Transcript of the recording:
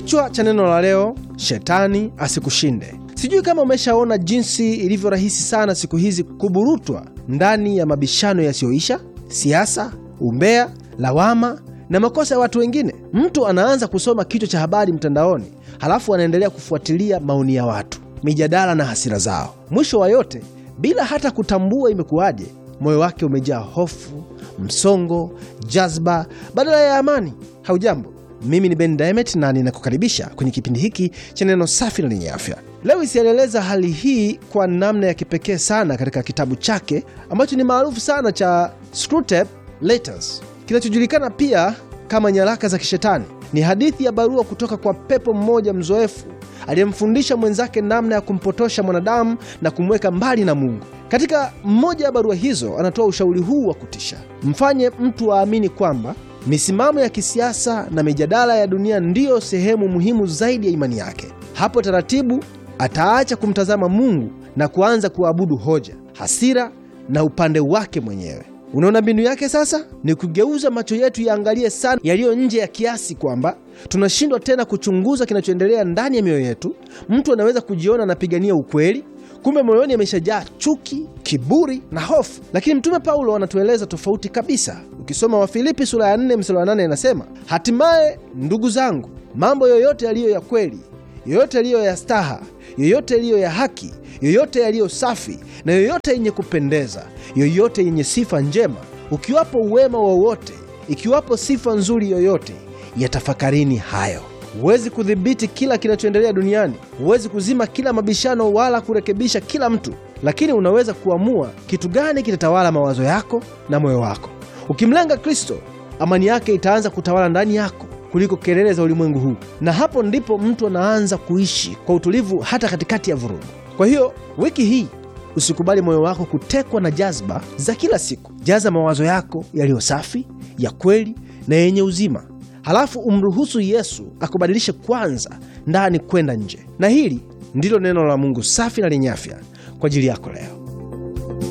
Kichwa cha neno la leo, shetani asikushinde. Sijui kama umeshaona jinsi ilivyo rahisi sana siku hizi kuburutwa ndani ya mabishano yasiyoisha, siasa, umbea, lawama na makosa ya watu wengine. Mtu anaanza kusoma kichwa cha habari mtandaoni, halafu anaendelea kufuatilia maoni ya watu, mijadala na hasira zao. Mwisho wa yote, bila hata kutambua imekuwaje, moyo wake umejaa hofu, msongo, jazba badala ya amani. Haujambo, mimi ni Ben Diamond na ninakukaribisha kwenye kipindi hiki cha neno safi na lenye afya. Lewis alieleza hali hii kwa namna ya kipekee sana katika kitabu chake ambacho ni maarufu sana cha Screwtape Letters, kinachojulikana pia kama nyaraka za kishetani. Ni hadithi ya barua kutoka kwa pepo mmoja mzoefu aliyemfundisha mwenzake namna ya kumpotosha mwanadamu na kumweka mbali na Mungu. Katika mmoja ya barua hizo, anatoa ushauri huu wa kutisha: mfanye mtu aamini kwamba misimamo ya kisiasa na mijadala ya dunia ndiyo sehemu muhimu zaidi ya imani yake. Hapo taratibu ataacha kumtazama Mungu na kuanza kuabudu hoja, hasira na upande wake mwenyewe. Unaona mbinu yake sasa ni kugeuza macho yetu yaangalie sana yaliyo nje ya kiasi kwamba tunashindwa tena kuchunguza kinachoendelea ndani ya mioyo yetu. Mtu anaweza kujiona anapigania ukweli, kumbe moyoni ameshajaa chuki, kiburi na hofu. Lakini Mtume Paulo anatueleza tofauti kabisa. Ukisoma Wafilipi sura ya 4 mstari wa 8 inasema, hatimaye ndugu zangu, mambo yoyote yaliyo ya kweli, yoyote yaliyo ya staha, yoyote yaliyo ya haki, yoyote yaliyo safi na yoyote yenye kupendeza, yoyote yenye sifa njema, ukiwapo uwema wowote, ikiwapo sifa nzuri yoyote, yatafakarini hayo. Huwezi kudhibiti kila kinachoendelea duniani, huwezi kuzima kila mabishano wala kurekebisha kila mtu, lakini unaweza kuamua kitu gani kitatawala mawazo yako na moyo wako. Ukimlenga Kristo, amani yake itaanza kutawala ndani yako kuliko kelele za ulimwengu huu, na hapo ndipo mtu anaanza kuishi kwa utulivu hata katikati ya vurugu. Kwa hiyo wiki hii usikubali moyo wako kutekwa na jazba za kila siku. Jaza mawazo yako yaliyo safi, ya kweli na yenye uzima, halafu umruhusu Yesu akubadilishe kwanza ndani kwenda nje. Na hili ndilo neno la Mungu safi na lenye afya kwa ajili yako leo.